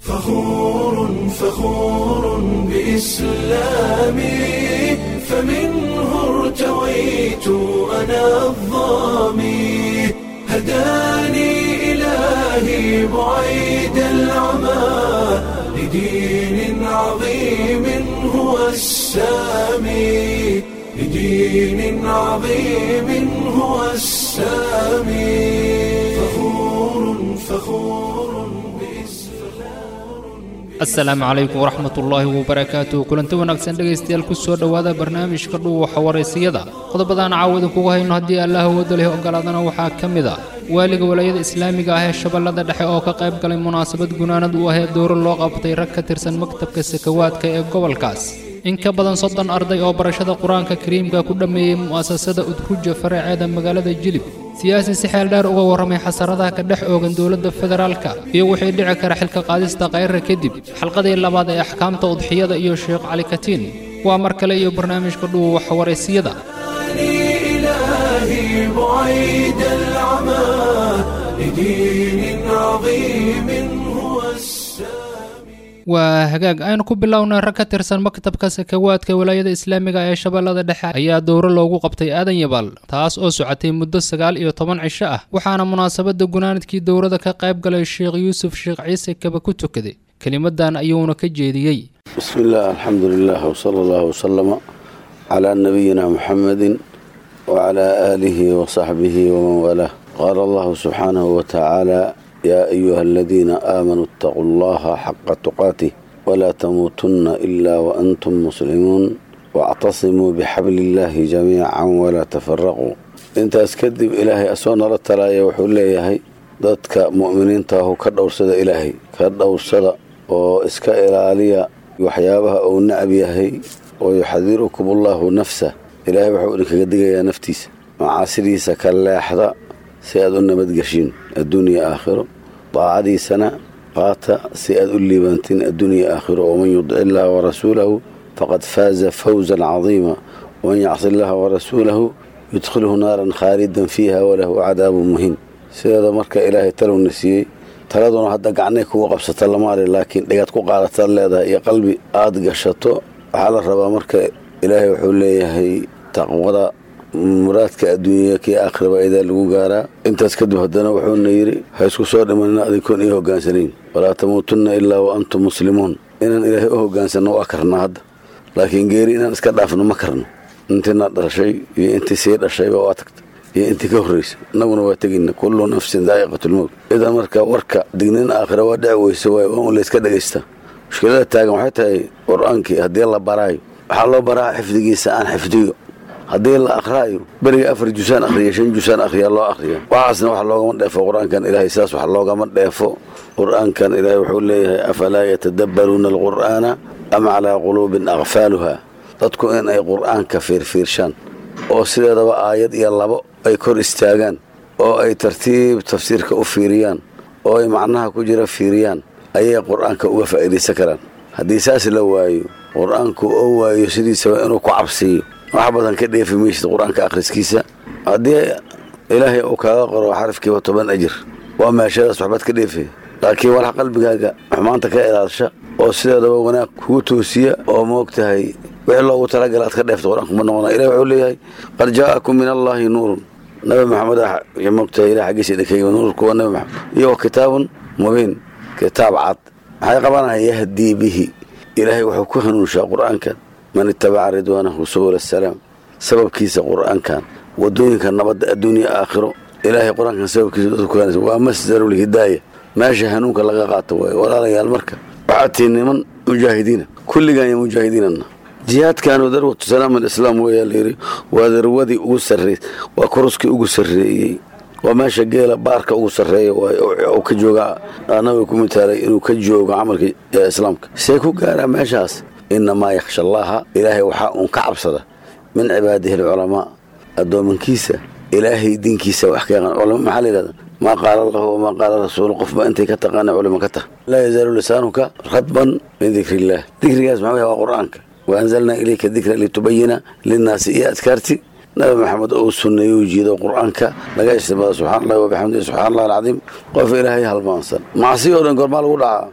فخور فخور بإسلامي فمنه ارتويت أنا الظامي هداني إلهي بعيد العمى لدين عظيم هو السامي لدين عظيم هو السامي فخور فخور asalaamu calaykum waraxmatullaahi wabarakaatu kulanti wanaagsan dhegaystayaal ku soo dhowaada barnaamijka dhuuxa waraysiyada qodobadaan caawada kugu hayno haddii allah awooda leh ogolaadana waxaa ka mid a waaliga walaayada islaamiga ah ee shabeellada dhexe oo ka qayb galay munaasabad gunaanad u ahee dowro loo qabtay rag ka tirsan maktabka sakawaadka ee gobolkaas in ka badan soddon arday oo barashada qur-aanka kariimka ku dhammeeyey mu'asasada udhuja faraceeda magaalada jilib siyaasi si xeel dheer uga warramay xasaradaha ka dhex oogan dowladda federaalka iyo wixii dhici kara xilka qaadista kayrra kadib xalqadii labaad ee axkaamta udxiyada iyo sheekh cali katiin waa mar kale iyo barnaamijka dhuuwax waraysiyada إلهي بعيد العمى لدين عظيم هو السامي waa hagaag aynu ku bilownay rag ka tirsan maktabka sakawaadka walaayada islaamiga ee shabeellada dhexe ayaa dowro loogu qabtay aadan yabaal taas oo socotay muddo sagaal iyo toban cisho ah waxaana munaasabadda gunaanadkii dowrada ka qayb galay sheekh yuusuf sheekh ciise kaba ku tukaday kelimadan ayuuna ka jeediyey بسم الله الحمد لله وصلى الله وسلم على نبينا محمد وعلى آله وصحبه ومن والاه قال الله سبحانه وتعالى يا أيها الذين آمنوا اتقوا الله حق تقاته ولا تموتن إلا وأنتم مسلمون واعتصموا بحبل الله جميعا ولا تفرقوا انت اسكدب إلهي أسوان رتلايا وحول ليهي dadka mu'miniinta ahu ka dhowrsada ilaahay ka dhowrsada oo iska ilaaliya waxyaabaha uu nacab yahay oo yuxadirukum ullahu nafsa ilaahay wuxuu idinkaga digayaa naftiisa macaasidiisa ka leexda si aad u nabadgeshiin adduunya aakhiro daacadiisana qaata si aad u liibantiin adduunya aakhiro waman yudic illaha warasuulahu faqad faaza fawzan cadiima waman yacsi illaha warasuulahu yudkhilhu naaran khaalidan fiiha walahu cadaabun muhiin sideeda marka ilaahay talowna siiyey taladuna hadda gacnay kugu qabsata lamaali laakiin dhigaad ku qaadataad leedahay iyo qalbi aada gashato waxaa la rabaa marka ilaahay wuxuu leeyahay taqwada muraadka adduunya kii aakhiraba idaa lagu gaaraa intaas kadib haddana wuxuuna yidhi ha isku soo dhimanina adinkoon ii hogaansanayn walaa tamuutunna ilaa wa antum muslimuun inaan ilaahay u hogaansanno waa karnaa hadda laakiin geeri inaan iska dhaafno ma karno intiina dhashay iyo intii sii dhashayba waa tagta iyo intii ka horraysa innaguna waa tegayna kullu nafsin daa'iqatulmowt idan marka warka dignin aakhira waa dhici weyse waay waa un layska dhagaystaa mushkilada taagan waxay tahay qur-aankii haddii la baraayo waxaa loo baraa xifdigiisa aan xifdiyo haddii la akhraayo beriga afar jusaan akhriya shan jusaan akhriya loo akhriya waxaasna wax loogama dheefo qur-aankan ilaahay saas wax loogama dheefo qur-aankan ilaahay wuxuu leeyahay afalaa yatadabbaruuna alqur'aana am calaa quluubin akfaaluha dadku in ay qur-aanka fiirfiirshaan oo sideedaba aayad iyo labo ay kor istaagaan oo ay tartiib tafsiirka u fiiriyaan oo ay macnaha ku jira fiiriyaan ayay qur-aanka uga faa'iidaysan karaan haddii saas la waayo qur-aanku oo waayo sidiisaba inuu ku cabsiiyo wax badan ka dheefi maysid qur-aanka akhriskiisa haddii ilaahay uu kaaga qoro xarafkiiba toban ajir waa meeshadaas waxbaad ka dheefe laakiin walax qalbigaaga xumaanta ka ilaalsha oo sideedaba wanaag kugu toosiya oo moog tahay wixii loogu talagala aad ka dheefta qur-aanku ma noqona ilahi wuxuu leeyahay qad jaa'akum min allaahi nuurun nabi maxamed moogtahay ilah xaggiisa idinkayo nuurku waa nabi maxamed iyo kitaabun mubiin kitaab cad maxay qabanaya yahdii bihi ilaahay wuxuu ku hanuunshaa qur-aankan man itabaca ridwaanahu subul asalaam sababkiisa qur-aankan wadooyinka nabadda adduunya aakhiro ilaahay qur-aankan sababkiisa dadku kuhanaysa waa masdarulhidaaya meesha hanuunka laga qaato waaye walaalayaal marka waxaad tihi niman mujaahidiina kulligaan iyo mujaahidiinana jihaadkaanu darwatu salaam alislaam weeyaa layidhi waa darwadii ugu sarreey waa koruskii ugu sarreeyey waa meesha geela baarka ugu sarreeya uu ka jooga nabiga ku mitaalay inuu ka joogo camalka islaamka see ku gaaraa meeshaas inamaa yakhsha allaaha ilaahay waxaa uun ka cabsada min cibaadihi alculamaa addoomankiisa ilaahay diinkiisa wax ka yaqaan culama maxaa la yidhahda maa qaala allahu wamaa qaala rasuulu qofba intay ka taqaana culimo ka tah laa yazaalu lisaanuka radban min dikri illaah dikrigaas maxaa waa qur-aanka waanzalnaa ilayka dikra litubayina linnaasi iyo adkaarti nabi maxamed uu sunneeyo u jiido qur-aanka laga istimada subxana allahi wabixamdihi subxana allah alcadiim qof ilaahay halmaansan macsi oo dhan goormaa lagu dhacaa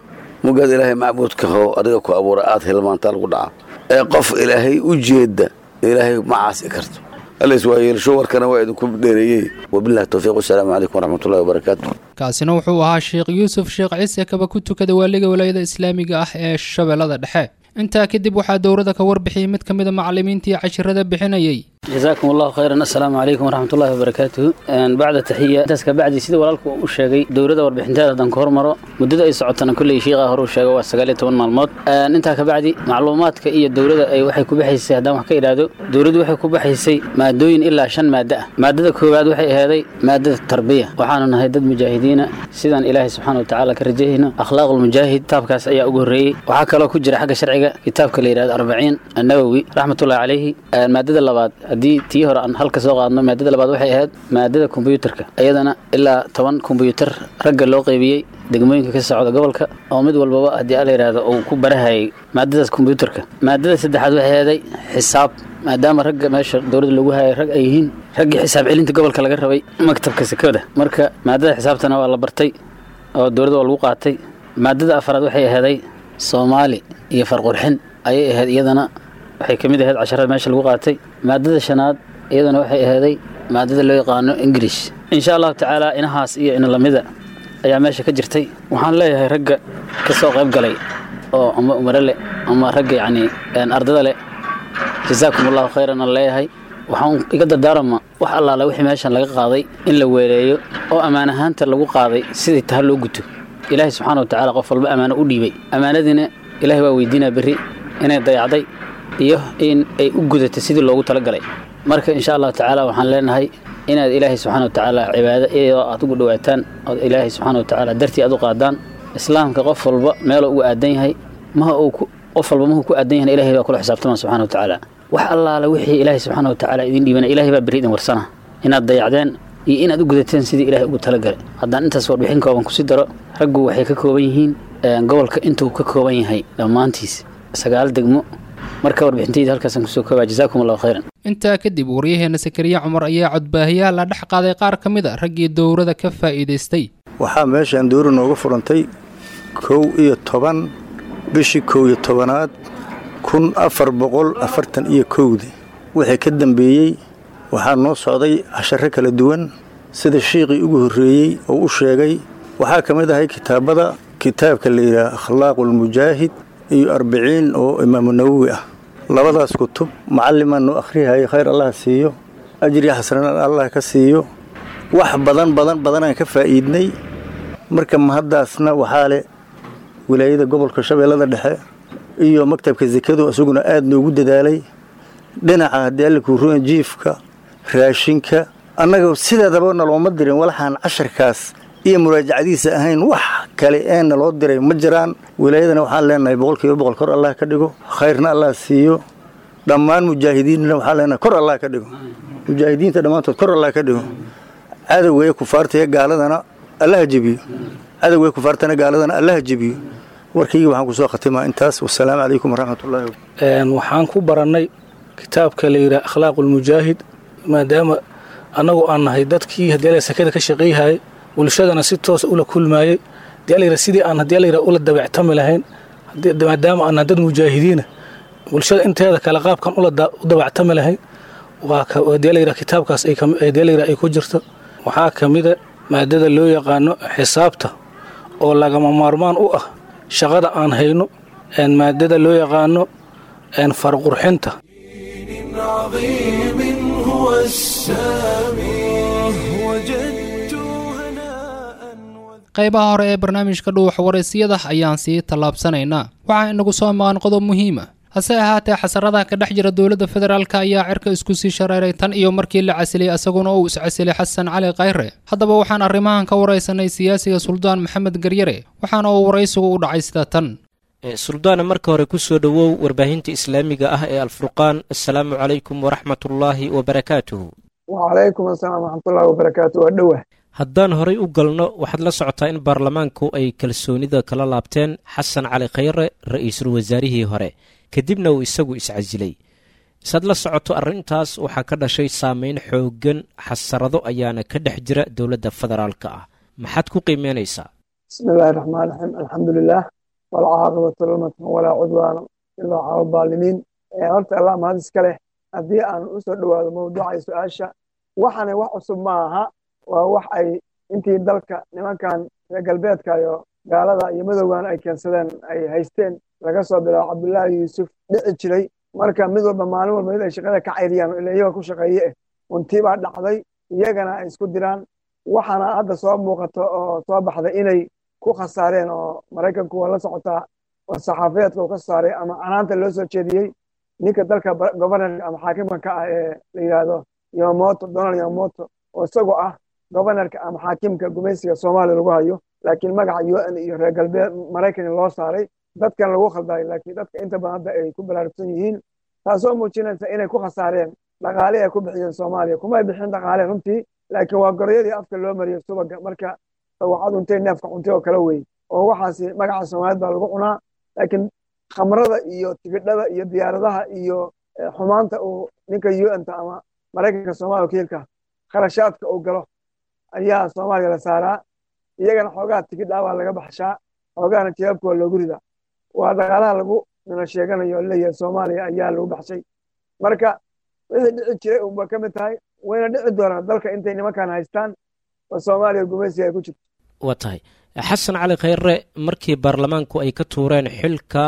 mugaad ilaahay macbuudka ho adiga ku abuura aad hilmaantaa lagu dhaca ee qof ilaahay u jeedda ilaahay ma caasi karto allays waa yeelsho warkana waa idinku dheereeyey wabillahi towfiiq wasalaamu calaykum waraxmatullahi wabarakaatu kaasina wuxuu ahaa sheekh yuusuf sheekh ciise kaba ku tukada waaliga walaayada islaamiga ah ee shabeellada dhexe intaa kadib waxaa dowladda ka warbixiyey mid ka mid a macallimiintii cashirada bixinayey جزاكم الله خيرا السلام عليكم ورحمة الله وبركاته أن بعد تحية تسكى بعد سيدة ولالكم وشاقي دورة وربحنتها دان كهر مرة مدة أي سعودنا كل شيء غاهر وشاقي واسقالي تون مالموت أن انتها كبعدي معلومات كأي دورة أي وحي كبحيسي هدام وحكي إرادو دورة وحي كبحيسي ما دوين إلا عشان مادة مادة كوباد وحي هذي مادة التربية وحانا نهيدد مجاهدين سيدان إلهي سبحانه وتعالى كرجيهنا أخلاق المجاهد تابكاس أي أقري وحكى له كجرى حق شرعي كتاب كليراد أربعين النووي رحمة الله عليه المادة اللباد haddii tii hore aan halka soo qaadno maadada labaad waxay ahayd maadada kombyuutarka iyadana ilaa toban kombyuutar ragga loo qeybiyey degmooyinka ka socda gobolka oo mid walbaba haddii ala yidhaahdo uu ku barahayay maadadaas kombyuutarka maadada saddexaad waxay ahaday xisaab maadaama ragga meesha dowladda lagu hayay rag ay yihiin raggii xisaab celinta gobolka laga rabay maktabka sekada marka maadada xisaabtana waa la bartay oo dowladda waa lagu qaatay maadada afaraad waxay ahaday soomaali iyo farqurxin ayay ahayd iyadana waxay ka mid ahayd casharada meesha lagu qaatay maadada shanaad iyadana waxay ahaaday maadada loo yaqaano ingirish insha allahu tacaala inahaas iyo ina lamida ayaa meesha ka jirtay waxaan leeyahay ragga ka soo qayb galay oo ama umare leh ama ragga yacni ardada leh jazaakum allahu khayran aan leeyahay waxaan iga dardaarama wax allaale wixii meeshan laga qaaday in la weeleeyo oo ammaan ahaanta lagu qaaday sidai taha loo guto ilaahay subxaana wa tacaala qof walba ammaano u dhiibay ammaanadiina ilaahay waa weydiinaa berri inay dayacday iyo in ay u gudatay sidii loogu talagalay marka insha allahu tacaala waxaan leenahay inaad ilaahay subxana wa tacaala cibaado iyadoo aad ugu dhowaataan ood ilaahay subxana wa tacaala dartii aad u qaadaan islaamka qof walba meeloo ugu aadan yahay maha uu qof walba mahuu ku aadan yahay ilahay baa kula xisaabtama subxana wa tacaala wax allaale wixii ilaahay subxaana wa tacaala idin dhiibana ilahay baa berri idin warsana inaad dayacdeen iyo inaad u gudateen sidii ilaahay ugu talagalay haddaan intaas warbixin kooban kusi daro raggu waxay ka kooban yihiin gobolka intuu ka kooban yahay dhammaantiis sagaal degmo marka warbixintayda halkaasaan kusoo koobaa jazaakum allahu khayran intaa kadib waryaheena sakariya cumar ayaa codbaahiyaha la dhex qaaday qaar ka mid a raggii dowrada ka faa'iidaystay waxaa meeshaan dowra nooga furantay kow iyo toban bishii kow iyo tobanaad kun afar boqol afartan iyo kowdii wixii ka dambeeyey waxaa noo socday casharo kala duwan sida shiiqii ugu horreeyey oo u sheegay waxaa ka mid ahay kitaabada kitaabka la yidhaha akhlaaqulmujaahid iyo arbiciin oo imaamu nawowi ah labadaas kutub macallimaan noo akhrihayay khayr allah siiyo ajri xasanaan allah ka siiyo wax badan badan badanaan ka faa'iidnay marka mahaddaasna waxaa leh wilaayada gobolka shabeellada dhexe iyo maktabka sekadu isaguna aad noogu dadaalay dhinaca haddii alla kuuruan jiifka raashinka annaga sideedaba nalooma dirin walaxaan casharkaas iyo muraajacadiisa ahayn wax kale ee naloo diray ma jiraan wilaayadana waxaan leenahay boqolkiiba boqol kor allah ka dhigo khayrna allah siiyo dhammaan mujaahidiinna waxaan leenahay kor allah ka dhigo mujaahidiinta dhammaantood kor allah ka dhigo cadowga ee kufaarta ee gaaladana allaha jebiyo cadowga ee kufaartana gaaladana allaha jebiyo warkayga waxaan kusoo khatimaa intaas wasalaamu calaykum waraxmatullahi waxaan ku barannay kitaabka la yidhaha akhlaaqulmujaahid maadaama annagu aan nahay dadkii haddii sakada ka shaqayhayay bulshadana si toosa ula kulmaayey hadii sidii aan haddii la ula dabactami lahayn maadaama aan dad mujaahidiina bulshada inteeda kale qaabkan u dabactami lahayn hadii la kitaabkaas hadii la ay ku jirto waxaa ka mida maadada loo yaqaano xisaabta oo lagama maarmaan u ah shaqada aan hayno maadada loo yaqaano farqurxinta عظيم هو السامي وجدت هناء qaybaha hore ee barnaamijka dhuuxa waraysiyada ayaan sii tallaabsanaynaa waxaa inagu soo maqan qodob muhiima hase ahaatee xasaradaha ka dhex jira dowladda federaalka ayaa cirka isku sii shareeray tan iyo markii la casilay isaguna uu iscasilay xasan cali khayre haddaba waxaan arrimahan ka waraysanay siyaasiga suldaan maxamed garyare waxaana uu waraysigu u dhacay sida tan suldaana marka hore ku soo dhowow warbaahinta islaamiga ah ee alfurqaan assalaamu calaykum waraxmatullaahi wabarakaatuhu wacalaykum asalaam waraxmatullahi wabarakaatu waa dhowah haddaan horay u galno waxaad la socotaa in baarlamaanku ay kalsoonida kala laabteen xasan cali khayre ra-iisul wasaarihii hore kadibna uu isagu iscasilay isaad la socoto arrintaas waxaa ka dhashay saameyn xooggan xasarado ayaana ka dhex jira dowladda federaalka ah maxaad ku qiimeynaysaa bismi illaahi raxmaan raxiim alxamdulilah walcaaqibatu lilmuttaqin walaa cudwaana ilaa cala aldaalimiin horta allah mahad iska leh haddii aan u soo dhowaado mawduuca iyo su-aasha waxana wax cusub ma aha waa wax ay intii dalka nimankan reer galbeedka iyo gaalada iyo madowgan ay keensadeen ay haysteen laga soo bilaabo cabdullaahi yuusuf dhici jiray marka mid walba maalin walba mid ay shaqada ka cayriyaan ila iyaga ku shaqeeye eh untii baa dhacday iyagana ay isku diraan waxaana hadda soo muuqato oo soo baxday inay ku khasaareen oo maraykanku waa la socotaa oo saxaafiyeedka uu ka saaray ama canaanta loo soo jeediyey ninka dalka governorka ama xaakimka ka ah ee la yidhaahdo yomoto donald yomoto oo isagoo ah governorka ama xaakimka gumaysiga soomaaliya lagu hayo laakiin magaca u n iyo reer galbeed maraykan loo saaray dadkan lagu khaldayo laakiin dadka inta badan hadda ay ku balaarugsan yihiin taasoo muujinaysa inay ku khasaareen dhaqaale ay ku bixiyeen soomaaliya kumay bixin dhaqaale runtii laakiin waa goroyadii afka loo mariyo subaga marka waxaad untay neefka cuntay oo kale wey oo waxaasi magaca soomaaliyad baa lagu cunaa laakiin khamrada iyo tigidhada iyo diyaaradaha iyo xumaanta uu ninka u n ta ama maraykanka soomaaliya wakiilka kharashaadka uu galo ayaa soomaaliya la saaraa iyagana xoogaha tigidhaa baa laga baxshaa xoogahana jawaabka waa loogu ridaa waa dhaqaalaha lagu nala sheeganayo leeyahay soomaaliya ayaa lagu baxshay marka wixii dhici jiray unba ka mid tahay wayna dhici doonaan dalka intay nimankan haystaan oo soomaaliya gumaysiga ay ku jirto waa tahay xasan cali khayre markii baarlamaanku ay ka tuureen xilka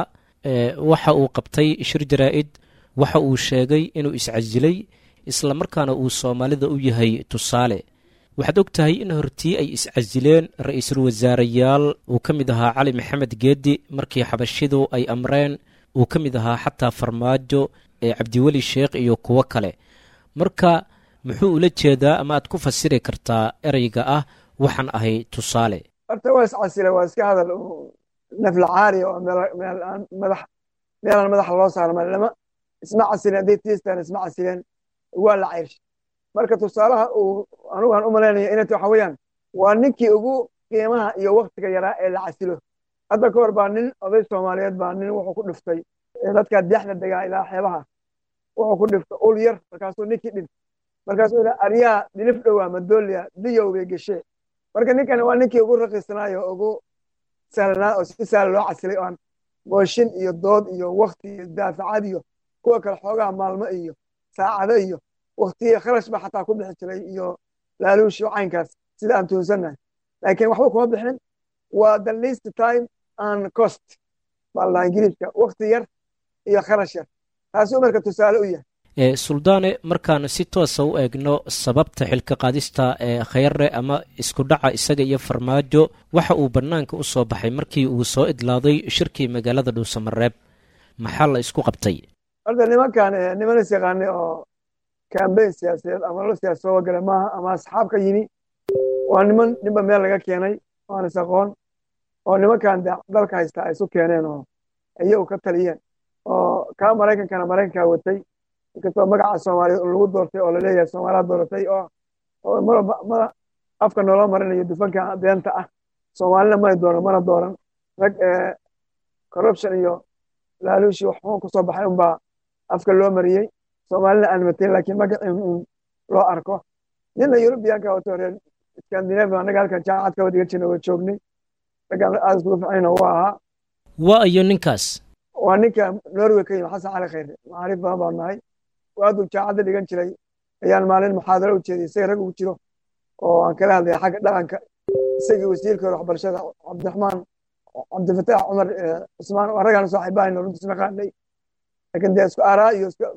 waxa uu qabtay shir jaraa-id waxa uu sheegay inuu iscasilay isla markaana uu soomaalida u yahay tusaale waxaad og tahay in hortii ay iscasileen ra-iisul wasaareyaal uu ka mid ahaa cali maxamed geedi markii xabashidu ay amreen uu ka mid ahaa xataa farmaajo ee cabdiweli sheekh iyo kuwo kale marka muxuu ula jeedaa ama aad ku fasiri kartaa ereyga ah waxaan ahay tusaale horta waa iscasile waa iska hadal nafla caariya oo madax meelaan madaxa loo saaro malama isma casileen hadday tiistaan isma casileen waa la cayrshay marka tusaalaha uu anugaan u malaynaya inay waxa weeyaan waa ninkii ugu qiimaha iyo waktiga yaraa ee la casilo hadda ka hor baa nin oday soomaaliyeed baa nin wuxuu ku dhiftay dadkaa dexda degaa ilaa xeebaha wuxuu ku dhiftay ul yar markaasuu ninkii dhintay markaasuu yidhi aryaa dhilif dhowaa madooliya diyow bay geshee marka ninkan waa ninkii ugu raqiisanaayo ugu sahlanaa oo si sahla loo casilay oo aan gooshin iyo dood iyo wakti iyo daafacad iyo kuwa kale xoogaha maalmo iyo saacado iyo waktiya kharash ba xataa ku bixi jiray iyo laaluush iyo caynkaas sida aan tuunsannahay laakiin waxba kuma bixin waa the least time and cost baa la ingiriiska wakti yar iyo kharash yar taasuu marka tusaale u yahay suldaane markaan si toosa u eegno sababta xilka qaadista ee khayre ama isku dhaca isaga iyo farmaajo waxa uu bannaanka u soo baxay markii uu soo idlaaday shirkii magaalada dhuusamareeb maxaa la isku qabtay horta nimankan niman is yaqaanay oo kambeyn siyaasadeed ama lo siyaasa soo gala maaha ama asxaab ka yimi waa niman ninba meel laga keenay waan is aqoon oo nimankan dalka haysta ay isu keeneen oo iyagu ka taliyeen oo kaa maraykankana maraykankaa watay inkastoo magaca soomaaliyeed lagu doortay oo laleeyahay soomaaliya dooratay oo oo marba mada afka nooloo marinayo dufanka beenta ah soomaalina may dooran mana dooran rag corruption iyo laaluushi waxuun kusoo baxay unbaa afka loo mariyey soomaalina aan matayn laakiin magacii un loo arko nina yurubiyaanka wato reer scandinavia annaga halkan jaacad ka wadiga jirna waa joognay raggaan aada iskugu ficayna waa ahaa waa iyo ninkaas waa ninka norway ka yimi xasan cali khayre macaariif badan baan nahay waaduu jaacadda dhigan jiray ayaan maalin muxaadaro u jeediyay isaga rag ugu jiro oo aan kala hadlaya xagga dhaqanka isagii wasiirka hore waxbarashada cabdiraxmaan cabdifataax cumar cusmaan waa raggaan saaxiibahayno runtiis naqaanay laakiin dee isku aaraa iyo isku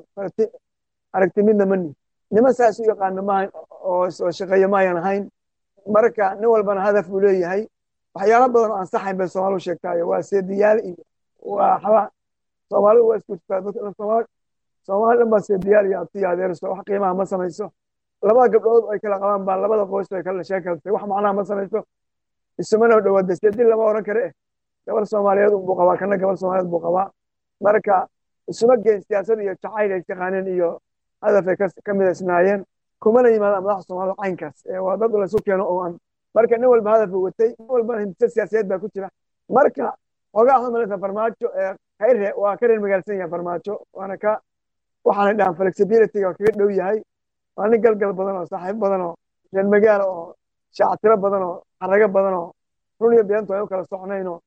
aragti midna mani niman saas u yaqaana maahan oo shaqeeya maayan ahayn marka nin walbana hadaf buu leeyahay waxyaalo badan oo aan saxayn bay soomaalidu sheegtaayo waa seediyaal iyo waa xaba soomaalidu waa isku jirtaa soomaali soomaali dhan baa seediyaal iyo abtiyo adeerso wax qiimaha ma samayso labada gabdhood ay kala qabaan baa labada qoys ay kala sheekaltay wax macnaha ma samayso isumana dhawaada seedin lama oran kare eh gabar soomaaliyeed unbuu qabaa kana gabar soomaaliyeed buu qabaa marka isuma geen siyaasad iyo jacayl ay taqaaneen iyo hadaf ay ka midaysnaayeen kumana yimaadaan madaxda soomaalida caynkaas waa dad laysu keeno oo aan marka nin walba hadaf uu watay nin walbana hindise siyaasadeed baa ku jira marka xogaa waxaad malaysaa farmaajo khayre waa ka reer magaalsan yahay farmaajo waana ka waxaanay dhahan flexibilityga waa kaga dhow yahay waa nin galgal badan oo saaxiib badan oo reer magaala oo shaactiro badan oo xarago badan oo run iyo beento ay u kala soconayn oo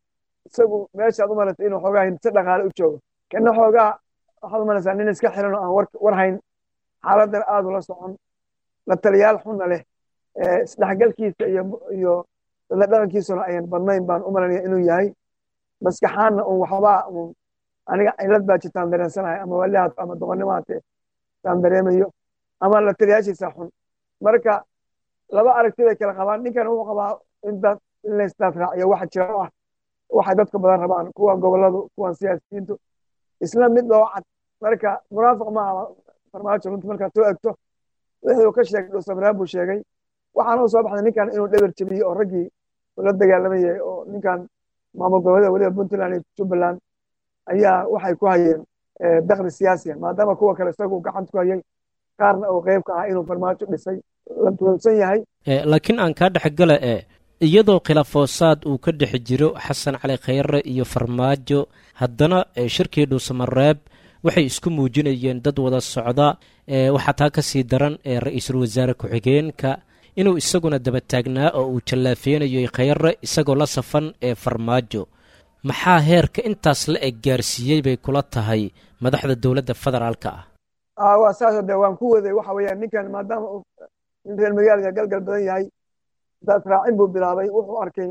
isagu meeshaad u malaysa inuu xoogaa hindse dhaqaale u joogo kana xoogaa waxaad u malaysaa nin iska xiran oo aan war hayn xaaladdan aad ula socon la taliyaal xunna leh isdhexgalkiisa iyo iyo dadla dhaqankiisuna ayan badnayn baan u malanaya inuu yahay maskaxaanna un waxbaa un aniga cilad baa jirtaan dareensanahay ama walihaad ama doqonnimaate taan dareemayo ama la taliyaashiisa xun marka laba aragti bay kala qabaan ninkan wuxuu qabaa in dad in la isdaad raaciyo waxa jira oo ah waxay dadka badan rabaan kuwan goboladu kuwan siyaasiyiintu isla mid loo cad marka munaafiq ma aha farmaajo runta markaad soo egto wixii uu ka sheegay dhuusamaraan buu sheegay waxaana u soo baxday ninkan inuu dheber jebiyey oo raggii ula dagaalamayay oo ninkan maamul goboleeda weliba puntland iyo jubbaland ayaa waxay ku hayeen dakli siyaasiya maadaama kuwa kale isagu gacanta ku hayay qaarna uu qeyb ka ah inuu farmaajo dhisay la tuulsan yahay laakiin aan kaa dhexgala e iyadoo khilaafoosaad uu ka dhex jiro xasan cali khayre iyo farmaajo haddana shirkii dhuusamareeb waxay isku muujinayeen dad wada socda waxaa taa ka sii daran ra-iisul wasaare ku-xigeenka inuu isaguna daba taagnaa oo uu jallaafeynayay khayre isagoo la safan ee farmaajo maxaa heerka intaas la eg gaarsiiyey bay kula tahay madaxda dowladda federaalka ah waa saasoo de waan ku waday waxa weeyaan ninkan maadaama uu nin reer magaalka galgal badan yahay daad raacin buu bilaabay wuxuu arkay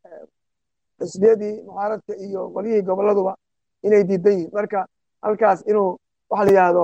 xisbiyadii mucaaradka iyo qolyihii goboladuba inay diidan yihiin marka halkaas inuu waxa la yidhaahdo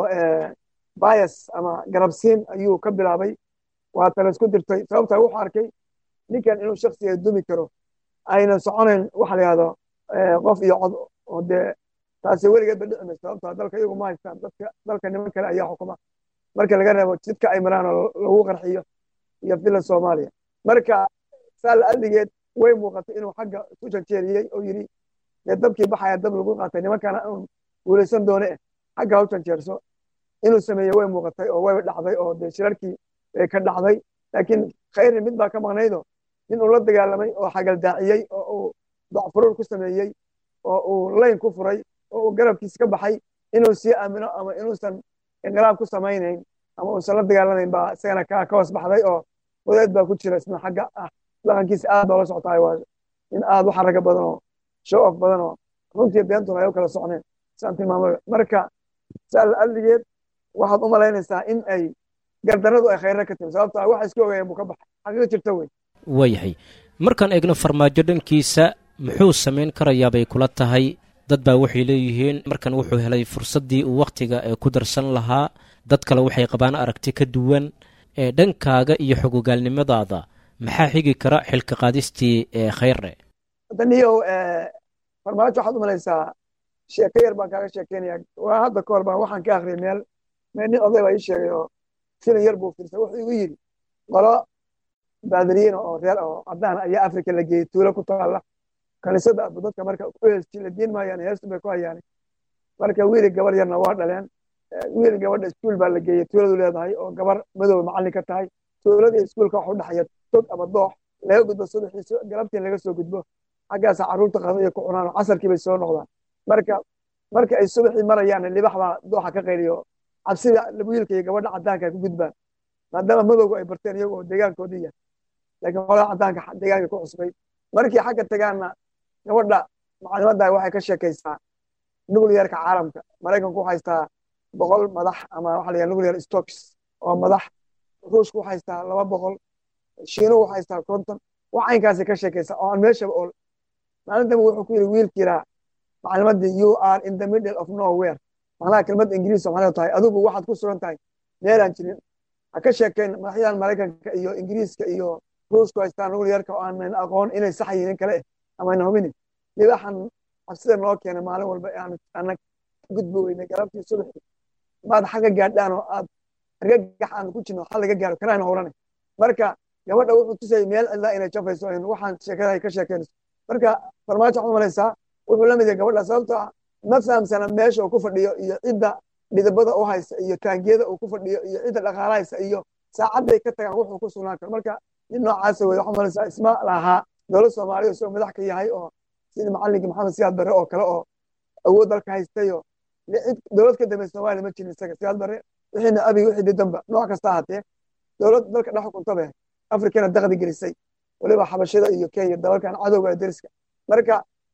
bias ama garabsiin ayuu ka bilaabay waa tala isku dirtay sababtaa wuxuu arkay ninkan inuu shaksiga dumi karo aynan soconayn waxa la yidhahdo qof iyo cod oo dee taasi weligeed ba dhici mayso sababtaa dalka iyagu ma haystaan dadka dalka niman kale ayaa xukuma marka laga reebo jidka ay maraan oo lagu qarxiyo iyo villa soomaaliya marka saa la adligeed way muuqatay inuu xagga isu janjeeriyey oo yidhi dee dabkii baxaya dab lagu qaatay nimankana un guulaysan doone eh xagga ha u janjeerso inuu sameeyey way muuqatay oo way dhacday oo dee shirarkii bay ka dhacday laakiin khayri mid baa ka maqnaydo nin uu la dagaalamay oo xagaldaaciyey oo uu docfuruur ku sameeyey oo uu layn ku furay oo uu garabkiisa ka baxay inuu sii aamino ama inuusan inqilaab ku samaynayn ama uusan la dagaalamayn baa isagana ka hoos baxday oo wadeed baa ku jira isna xagga ah dhaqankiisa aad baa la socotaay waa in aad u xaraga badan oo show off badan oo runtii beentuna ay u kala socneen saan tilmaamay marka saa la adligeed waxaad u malaynaysaa in ay gardaradu ay khayra ka timi sababta waxa iska ogaayeen buu ka baxay xaqiiq jirta wey waayahay markaan eegno farmaajo dhankiisa muxuu samayn karayaa bay kula tahay dad baa waxay leeyihiin markan wuxuu helay fursaddii uu wakhtiga ee ku darsan lahaa dad kale waxay qabaan aragti ka duwan ee dhankaaga iyo xogogaalnimadaada maxaa xigi kara xilka qaadistii ee khayre daniyow farmaajo waxaad u malaysaa sheeko yar baan kaaga sheekeynaya waa hadda ka hor baan waxaan ka akhriyay meel meel nin oday baa ii sheegay oo filan yar buu firsay wuxuu igu yidhi qolo baadiriyiin oo reer oo caddaan ayaa afrika la geeyey tuulo ku taalla kaniisada dadka marka u heesti la diin maayaan heestu bay ku hayaan marka wiili gabar yarna waa dhaleen wiil gabadha iskuul baa la geeyey tuuladu leedahay oo gabar madow macallin ka tahay tuulada iyo iskuulka waxa u dhexeeya tog ama doox laga gudbo subaxii galabtii laga soo gudbo xaggaasa carruurta qada iyo ku cunaan oo casarkii bay soo noqdaan marka marka ay subaxii marayaan libax baa dooxa ka qayliyo cabsida wiilka iyo gabadha caddaanka ay ku gudbaan maadaama madowgu ay barteen iyagoo deegaankoodii yahay laakiin qolada caddaanka deegaanka ku cusbay markii xagga tagaanna gabadha macalimadda waxay ka sheekaysaa nuclearka caalamka maraykanku waxaa haystaa boqol madax ama waxa la yidhaha nuclear stocks oo madax ruushku waxaa haystaa laba boqol shiinuhu waxaa haystaa konton wax caynkaasay ka sheekaysaa oo aan meeshaba ool maalintaba wuxuu ku yidhi wiilkiiraa macalimaddii you are in the middle of nowhere macnaha kelmadda ingiriis maxay tahay adigu waxaad ku sugan tahay meelaan jirin ha ka sheekayn madaxyadan maraykanka iyo ingiriiska iyo ruushku haystaa nuclearka oo aanan aqoon inay sax yihiin kale eh ama ayna hubinin libaxan cabsida noo keenay maalin walba aanan gudbi weynay galabtii subaxii maad xagga gaadhaan oo aad argagax aan ku jirno xal laga gaaro kanaana howlane marka gabadha wuxuu tusayay meel cidlaa inay jafayso waxaan sheekada ka sheekeynayso marka farmaajo waxaad malaysaa wuxuu la mid yahay gabadha sababtoo ah ma fahamsana meesha uu ku fadhiyo iyo cidda dhidibada u haysa iyo taangiyada uu ku fadhiyo iyo cidda dhaqaala haysa iyo saacadday ka tagaan wuxuu ku sugnaan karo marka nin noocaasa wey waxaad malaysaa isma lahaa dowlad soomaaliya isagoo madax ka yahay oo sidii macallinkii maxamed siyaad barre oo kale oo awood dalka haystayo dowlad ka dambe soomaaliya ma jirin isaga siyaad barre wixiina abiy wixii didanba nooc kasta ahaatee dowlad dalka dhex xukuntabe afrikana daqdi gelisay waliba xabashada iyo kenya dalalkan cadowga deriska marka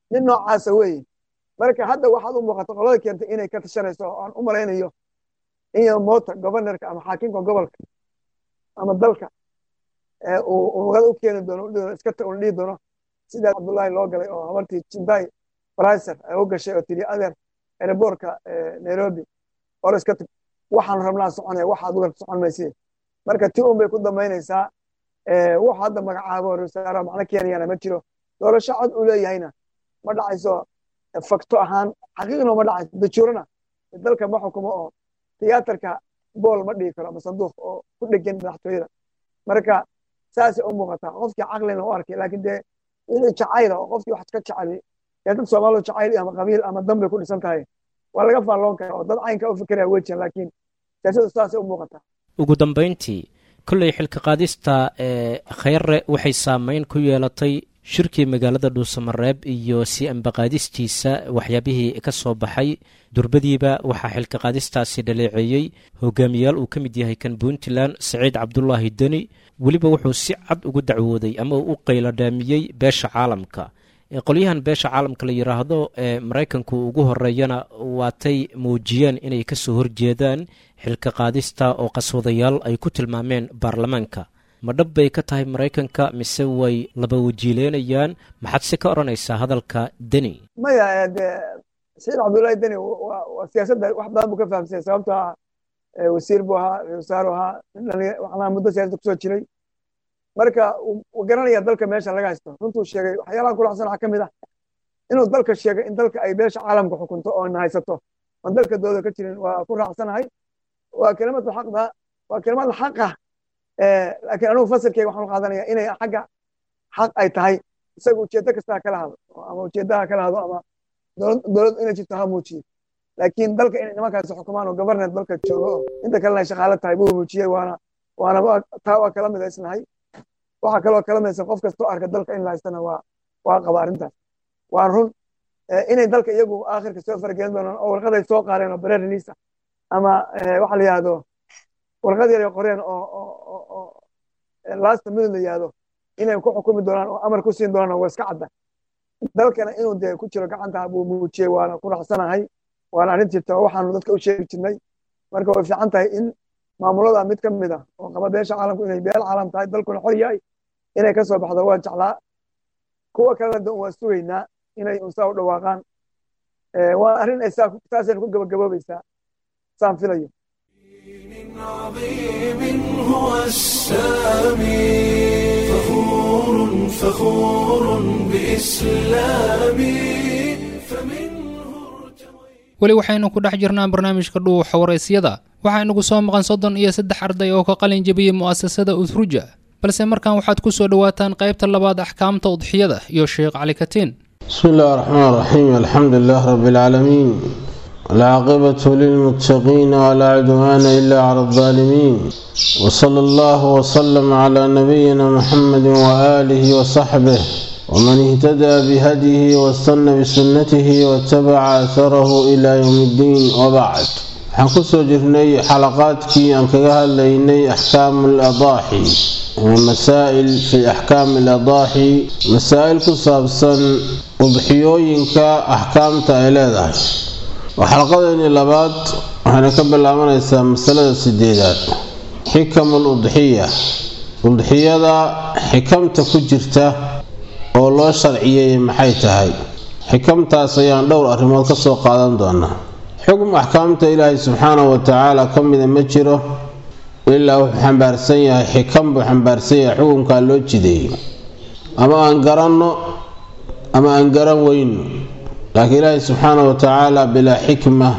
nin noocaasa weeye marka hadda waxaad u muuqata qolada keentay inay ka tashanayso oo aan u malaynayo in moota governorka ama xaakimka gobolka ama dalka uu wada u keeni doono iska un dhihi doono sidaa cabdullaahi loo galay oo habartii jindai briser ay u gashay oo tiri adeer aeroboortka nairobi or iska tag waxaan rabnaa soconaya wax aduga socon maysid marka ti un bay ku dambaynaysaa wuxuu hadda magacaabo rasaara macno keenayana ma jiro doorasho cod uu leeyahayna ma dhacayso fakto ahaan xaqiiqno ma dhacayso dajuurana dalka ma xukumo oo tiyaatarka bool ma dhigi karo ama sanduuq oo ku dhegan madaxtooyada marka saasay u muuqataa qofkii caqlina u arkay laakiin dee wixii jacayla oo qofkii wax ka jeceli ee dad soomaalidu jacayl ama qabiil ama dan bay ku dhisan tahay waa laga faalloon karaa oo dad caynka u fikiraya wejian laakiin siyaasadu saasay u muuqataa ugu dambayntii kolley xilka qaadista ee khayre waxay saameyn ku yeelatay shirkii magaalada dhuusamareeb iyo si ambaqaadistiisa waxyaabihii ka soo baxay durbadiiba waxaa xilka qaadistaasi dhaleeceeyey hogaamiyaal uu ka mid yahay kan puntland saciid cabdulaahi deni weliba wuxuu si cad ugu dacwooday ama uu u qayladhaamiyey beesha caalamka qolyahan beesha caalamka la yidhaahdo ee maraykanku ugu horeeyana waatay muujiyeen inay kasoo horjeedaan xilka qaadista oo qaswadayaal ay ku tilmaameen baarlamaanka ma dhab bay ka tahay maraykanka mise way laba wajiileynayaan maxaad si ka odhanaysaa hadalka deni maya de saciid cabdullaahi deni waa siyaasadda wax badan buu ka fahamsanya sababto ah wasiir buu ahaa wasaaru ahaa waxnaa muddo siyasada kusoo jiray marka wuu garanaya dalka meesha laga haysto runtuu sheegay waxyaalaha kulaxsan waxaa ka mid ah inuu dalka sheegay in dalka ay beesha caalamka xukunto oo na haysato oon dalka dooda ka jirin waa ku raacsanahay waa kelimadu xaqda waa kelimada xaqa laakiin anugu fasirkeyga waxaan u qaadanaya inay xagga xaq ay tahay isaga ujeeddo kastaa kala hado ama ujeeddaha kala hado ama dowlad inay jirto ha muujiyo laakiin dalka inay nimankaasi xukumaan oo governet dalka joogo oo inta kalena ay shaqaalo tahay buu muujiyey waana waana taa waa kala midaysnahay waxaa kaloo kala midaysan qof kastoo arka dalka in la haystana waa waa qaba arrintaas waa run inay dalka iyagu aakhirka soo fargelin doonaan oo warqaday soo qaareen oo bare release ama waxa la yihahdo warqad yar ay qoreen oo lasta minute la yihahdo inay ku xukumi doonaan oo amar ku siin doonaan waa iska cadda dalkana inuu dee ku jiro gacanta buu muujiyey waana ku raacsanahay waana arrin jirta oo waxaanu dadka u sheegi jirnay marka way fiican tahay in maamulada mid ka mid ah oo qaba beesha caalamku inay beel caalam tahay dalkuna xor yahay inay ka soo baxdo waa jeclaa kuwa kalena de waa sugaynaa inay unsaa u dhawaaqaan waa arrin ay saasayna ku gabagaboobaysaa saan filayo عظيم هو السامي فخور فخور بإسلامي فمنه weli waxaynu ku dhex jirnaa barnaamijka dhuuxa waraysyada waxaynugu soo maqan soddon iyo saddex arday oo ka qalin jebiyey mu'asasada uthruja balse markan waxaad ku soo dhowaataan qaybta labaad axkaamta udxiyada iyo sheekh cali katiin بسم الله الرحمن الرحيم الحمد لله رب العالمين العاقبة للمتقين ولا عدوان إلا على الظالمين وصلى الله وسلم على نبينا محمد وآله وصحبه ومن اهتدى بهديه واستنى بسنته واتبع أثره إلى يوم الدين وبعد waxaan kusoo jirnay xalaqaadkii aan kaga hadlaynay axkaamu ladaaxi masaa'il fi axkaami aladaaxi masaa'il ku saabsan udxiyooyinka axkaamta ay leedahay waa xalaqadeennii labaad waxayna ka bilaabanaysaa masalada sideedaad xikamu ludxiya udxiyada xikamta ku jirta oo loo sharciyey maxay tahay xikamtaas ayaan dhowr arrimood ka soo qaadan doonaa xukm axkaamta ilaahay subxaanahu wa tacaala ka mida ma jiro ilaa wuxuu xambaarsan yahay xikam buu xambaarsan yahay xukunkaa loo jideeyo ama aan garanno ama aan garan weyno laakiin ilaahay subxaanahu wa tacaala bilaa xikma